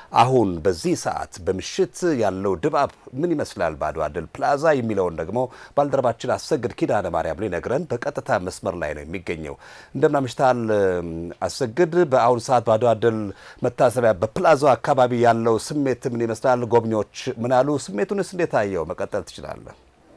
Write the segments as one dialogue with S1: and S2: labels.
S1: አሁን በዚህ ሰዓት በምሽት ያለው ድባብ ምን ይመስላል በአድዋ ድል ፕላዛ የሚለውን ደግሞ ባልደረባችን አሰግድ ኪዳነ ማርያም ሊነግረን በቀጥታ መስመር ላይ ነው የሚገኘው። እንደምን አምሽተሃል አሰግድ? በአሁኑ ሰዓት በአድዋ ድል መታሰቢያ በፕላዛው አካባቢ ያለው ስሜት ምን ይመስላል? ጎብኚዎች ምን አሉ? ስሜቱንስ እንዴት አየው? መቀጠል ትችላለህ።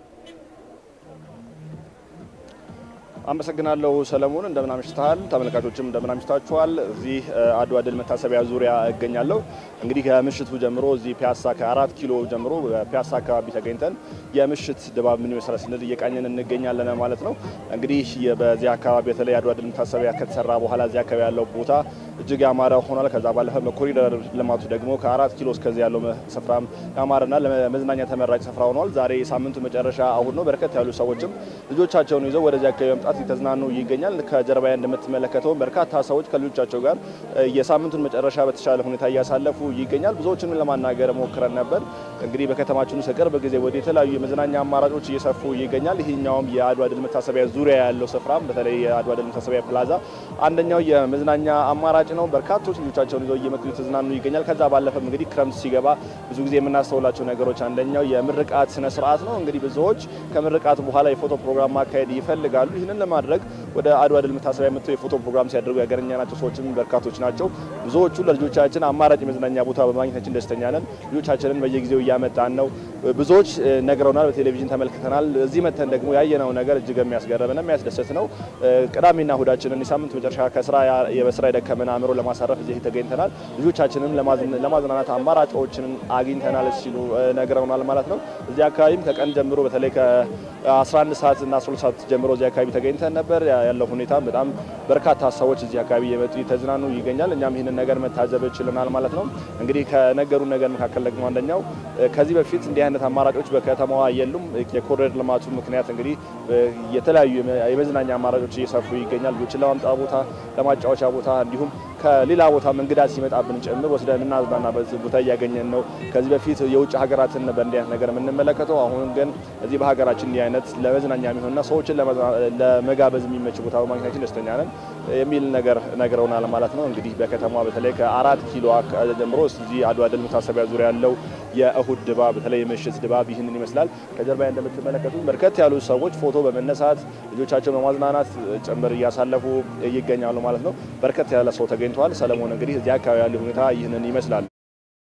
S2: አመሰግናለሁ ሰለሞን። እንደምን አምሽተሃል? ተመልካቾችም እንደምን አምሽታችኋል? እዚህ አድዋ ድል መታሰቢያ ዙሪያ እገኛለሁ። እንግዲህ ከምሽቱ ጀምሮ እዚህ ፒያሳ ከአራት ኪሎ ጀምሮ ፒያሳ አካባቢ ተገኝተን የምሽት ድባብ ምን ይመስላል ስንል እየቃኘን እንገኛለን ማለት ነው። እንግዲህ በዚህ አካባቢ በተለይ አድዋ ድል መታሰቢያ ከተሰራ በኋላ እዚህ አካባቢ ያለው ቦታ እጅግ ያማረ ሆኗል። ከዛ ባለፈ በኮሪደር ልማቱ ደግሞ ከአራት ኪሎ እስከዚህ ያለው ስፍራም ያማረና ለመዝናኛ ተመራጭ ስፍራ ሆኗል። ዛሬ የሳምንቱ መጨረሻ እሁድ ነው። በርከት ያሉ ሰዎችም ልጆቻቸውን ይዘው ወደዚህ አካባቢ መምጣት የተዝናኑ ይገኛል። ከጀርባዬ እንደምትመለከተው በርካታ ሰዎች ከልጆቻቸው ጋር የሳምንቱን መጨረሻ በተሻለ ሁኔታ እያሳለፉ ይገኛል። ብዙዎችንም ለማናገር ሞክረን ነበር። እንግዲህ በከተማችን ውስጥ ከቅርብ ጊዜ ወደ የተለያዩ የመዝናኛ አማራጮች እየሰፉ ይገኛል። ይህኛውም የአድዋ ድል መታሰቢያ ዙሪያ ያለው ስፍራም በተለይ የአድዋ ድል መታሰቢያ ፕላዛ አንደኛው የመዝናኛ አማራጭ ነው። በርካቶች ልጆቻቸውን ይዘው እየመጡ የተዝናኑ ይገኛል። ከዛ ባለፈም እንግዲህ ክረምት ሲገባ ብዙ ጊዜ የምናስተውላቸው ነገሮች አንደኛው የምርቃት ስነ ስርዓት ነው። እንግዲህ ብዙዎች ከምርቃት በኋላ የፎቶ ፕሮግራም ማካሄድ ይፈልጋሉ። ይህንን ለማድረግ ወደ አድዋ ድል መታሰቢያ መጥተው የፎቶ ፕሮግራም ሲያደርጉ ያገኘናቸው ሰዎችም በርካቶች ናቸው። ብዙዎቹ ለልጆቻችን አማራጭ የመዝናኛ ቦታ በማግኘታችን ደስተኛ ነን። ልጆቻችንን በየጊዜው እያመጣን ነው። ብዙዎች ነግረውናል፣ በቴሌቪዥን ተመልክተናል። እዚህ መተን ደግሞ ያየነው ነገር እጅግ የሚያስገርምና የሚያስደስት ነው። ቅዳሜና እሁዳችንን የሳምንት መጨረሻ ከስራ በስራ የደከመን አእምሮ ለማሳረፍ እዚህ ተገኝተናል። ልጆቻችንም ለማዝናናት አማራጮችን አግኝተናል ሲሉ ነግረውናል ማለት ነው። እዚህ አካባቢም ከቀን ጀምሮ በተለይ ከ11 ሰዓት እና 12 ሰዓት ጀምሮ እዚህ አካባቢ ተገኝተን ነበር። ያለው ሁኔታ በጣም በርካታ ሰዎች እዚህ አካባቢ የመጡ የተዝናኑ ይገኛል። እኛም ይህንን ነገር መታዘብ ችለናል ማለት ነው። እንግዲህ ከነገሩ ነገር መካከል ደግሞ አንደኛው ከዚህ በፊት እንዲህ አይነት አማራጮች በከተማዋ የሉም። የኮሪደር ልማቱ ምክንያት እንግዲህ የተለያዩ የመዝናኛ አማራጮች እየሰፉ ይገኛል። ልጆችን ለማምጣት ቦታ፣ ለማጫወቻ ቦታ እንዲሁም ከሌላ ቦታ እንግዳ ሲመጣብን ጭምር ወስደን የምናዝናናበት ቦታ እያገኘን ነው። ከዚህ በፊት የውጭ ሀገራትን በእንዲህ አይነት ነገር የምንመለከተው፣ አሁን ግን እዚህ በሀገራችን እንዲህ አይነት ለመዝናኛ የሚሆንና ሰዎችን ለመጋበዝ የሚመች ቦታ በማግኘታችን ደስተኛ ነን የሚል ነገር ነግረውናል ማለት ነው። እንግዲህ በከተማ በተለይ ከአራት ኪሎ ጀምሮ እዚህ አድዋ ድል መታሰቢያ ዙሪያ ያለው የእሁድ ድባብ በተለይ የምሽት ድባብ ይህንን ይመስላል። ከጀርባ እንደምትመለከቱ በርከት ያሉ ሰዎች ፎቶ በመነሳት ልጆቻቸው በማዝናናት ጭምር እያሳለፉ ይገኛሉ ማለት ነው። በርከት ያለ ሰው ተገኝተዋል። ሰለሞን እንግዲህ እዚህ አካባቢ ያለ ሁኔታ ይህንን ይመስላል።